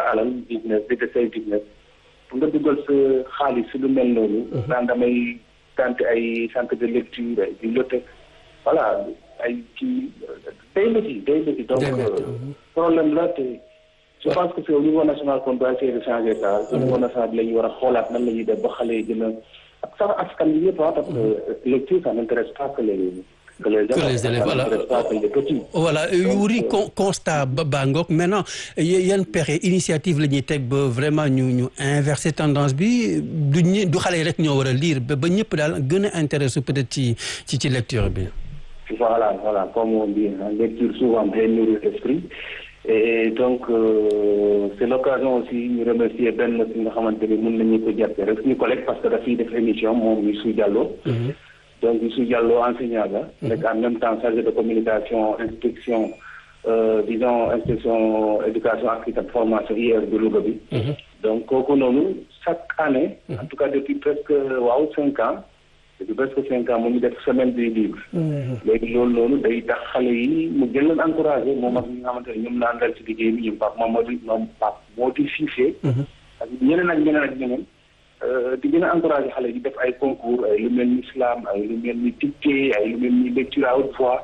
alal business di def say business nga dugal sa xaalis si lu mel noonu. daan damay tante ay centre de lecture ay bibliothèque voilà ay kii day métti day métti donc problème la te je pense que c'est au niveau national qu'on doit essayer de changer ça au niveau national bi la ñu war a xoolaat nan la ñuy def ba xale yi gën a ak sax askan bi yëpp parce que lecture ça n'intéresse pas que les que les que les élèves voilà voilà wuri constat ba baa ngoog maintenant yan pexe initiative la ñuy teg ba vraiment ñu ñu inverser tendance bi du ñu du xale yi rek ñoo war a lire ba ba ñëpp daal gën a intéressé peut-être ci ci ci lecture bi. voilà voilà comme on dit lecture souvent day nourrir l'esprit et donc euh, c'est l'occasion aussi ñu remercier benn si nga xamante ni mën nañu ko jàppe rek suñu collègue parce que dafiy def émission moom Youssou Diallo donc Youssou Diallo enseignant la nekk en même temps chargé de communication inspection euh, disons inspection éducation ak itam formation IEF de Louga bi donc kooku noonu chaque année en tout cas depuis presque waaw cinq ans depuis presque cinq ans mu ngi def semaine du livre léegi loolu noonu day tax xale yi mu gën leen encouragé moom ak ñi nga xamante ne ñoom naan dal ci liggéey bi ñoom Pape Mamadou ñoom Pape moo di Cissé ak ñeneen ak ñeneen ak ñeneen di gën a encouragé xale yi def ay concours ay lu mel ni islam ay lu mel ni dictée ay lu mel ni lecture à haute voix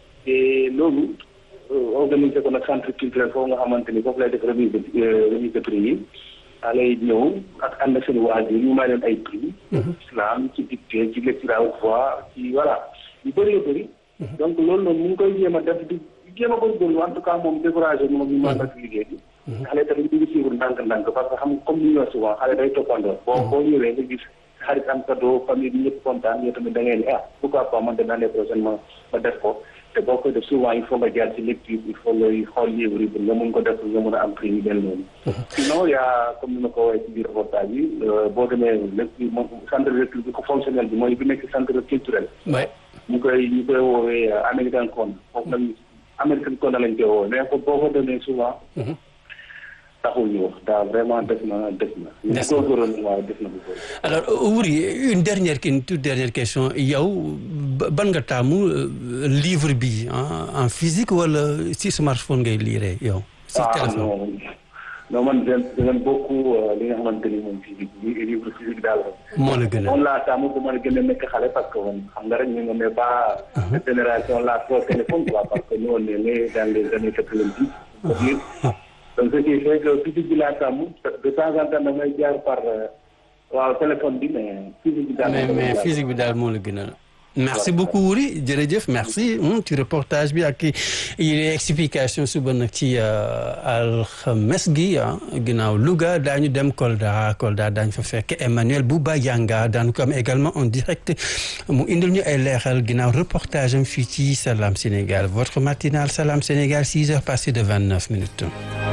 et loolu organisé ko nag centre culturel foofu nga xamante ni foofu lay def remise de remise de prix yi xale yi ñëw ak ànd ak seen waajur ñu may leen ay prix islam ci dictée ci lecture à haute voix ci voilà yu bëree bëri donc loolu noonu mu ngi koy jéem a def di jéem a góorgóorlu en tout cas moom découragé moom ñu mën ak liggéey bi xale tamit ñu ngi suivre ndànk-ndànk parce que xam comme ni ñu wax souvent xale day toppandoo boo boo ñëwee nga gis xarit am cadeau famille bi ñëpp kontaan yow tamit da ngay ne ah pourquoi pas man de l'année prochaine ma ma def ko te boo koy def souvent il faut nga jaar ci lecture il faut ngay xool livre yi pour nga mun ko def nga mun a am prix yu mel noonu sinon yaa comme ni ma ko waxee ci biir reportage bi boo demee lecture moom centre de lecture bi ko fonctionnel bi mooy bi nekk centre culturel ñu koy ñu koy woowee American Con foofu lañ American Con lañ koy woowee mais ko boo ko demee souvent taxul ñu wax daal vraiment def na def na. des na góorgóorlu waaw def na bu alors Wuri une dernière une toute dernière question yow ban nga taamu livre bi en physique wala si smartphone ngay lire yow. si téléphone non non man j'aime beaucoup li nga xamante ni moom physique bi livre physique daal. moo la gën a moom laa taamu bu ma gën a nekk xale parce que man xam nga rek ñu nga mais pas. génération la trop téléphone quoi parce que nous on est né dans les années quatre-vingt-dix. donc ce qui fait que physique bi laa tàmm de temps en temps damay jaar par waaw téléphone bi mais physique bi daal. mais mais physique bi daal moo la gën a. merci beaucoup Wuri jërëjëf merci ci reportage bi ak yi explication suba nag ci alxames gi ginnaaw Louga daañu dem Kolda Kolda daañu fa fekk Emmanuel Bouba Yanga daañu ko am également en direct mu indil ñu ay leeral ginnaaw reportage am fii ci Salam Sénégal votre matinale Salam Sénégal 6 heures passées de 29 minutes.